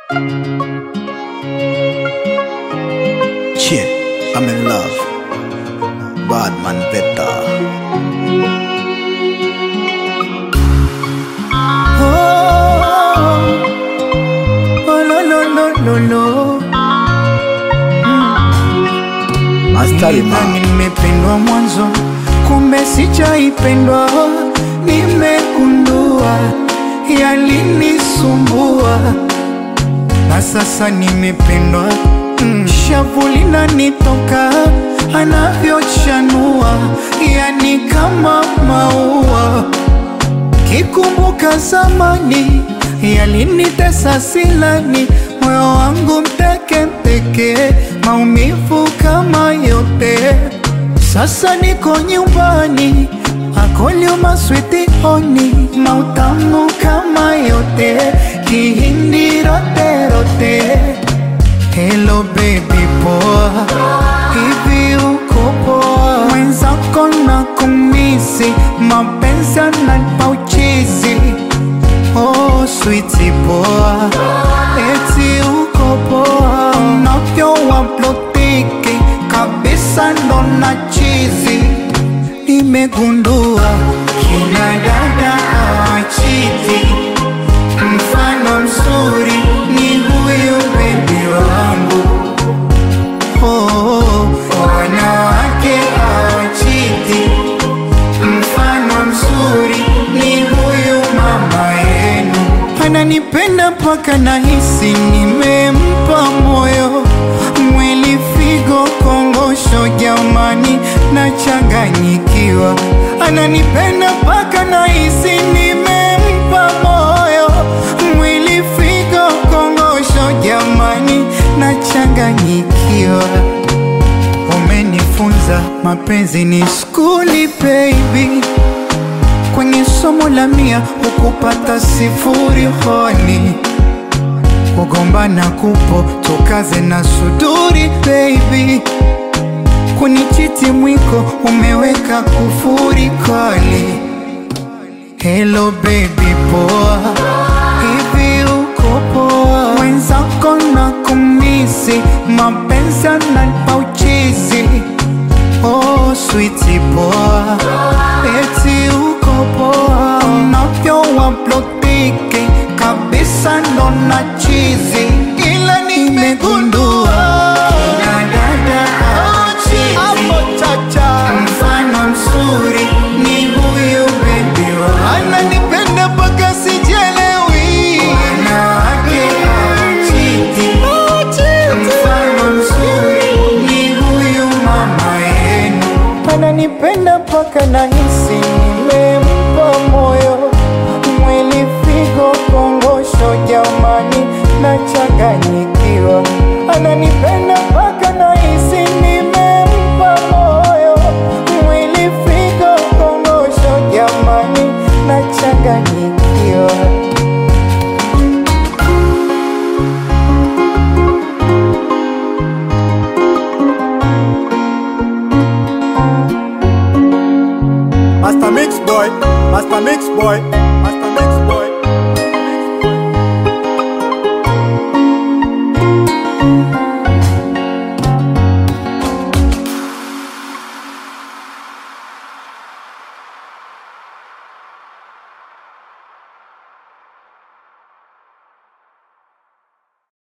Shit, I'm in love. Bad man better. Oh, oh, no, no, no, no, no. Mastari Nilidhani man. nimependwa mwanzo, kumbe sijaipendwa. Nimegundua yalinisumbua, na sasa nimependwa. Mm, shavu linanitoka anavyochanua, yani kama maua Kikumbuka zamani yalinitesa silani, moyo wangu mteke mpeke, maumivu kama yote. Sasa niko nyumbani, akoliuma switi honi, mautamu kama yote, kihindi rote rote. Hello baby poa, hivi uko poa? Mwenzako na kumisi, mapenzi yananipa uchizi. Oh sweetie poa, eti uko poa? Unavyo waplotiki kabisa ndo na chizi. Nimegundua kina dada hawachiti Mfano mzuri ni huyu bebi wangu oh, wanawake hawachiti. Mfano mzuri ni huyu mama yenu, ananipenda mpaka nahisi nimempa moyo, mwili, figo, kongosho, jamani, nachanganyikiwa. Ananipenda mpaka nahisi nimempa moyo, mwili, figo, kongosho, jamani, nachanganyikiwa. Umenifunza mapenzi ni skuli baby, kwenye somo la mia hukupata sifuri honi, kugombana kupo tukaze na suduri baby, kunichiti mwiko umeweka kufuri kali. Hello baby poa, hivi uko poa? Mwenzako na kumisi, mapenzi yananipa uchizi. Oh sweetie poa, eti uko poa? Unavyo waplotiki kabisa ndo na chizi, ila nimegundua kina dada hawachiti. Mfano mzuri ni huyu bebi wangu, ananipenda mpaka sijelewi. Wanawake hawachiti. Mfano mzuri ni huyu mama yenu, ananipenda mpaka nahisi nimempa moyo, mwili, figo, kongosho, jamani, nachanganyikiwa. Ananipenda mpaka nahisi nimempa moyo, mwili, figo, kongosho, jamani, nachanganyikiwa. Master Mix Boy, Master Mix Boy.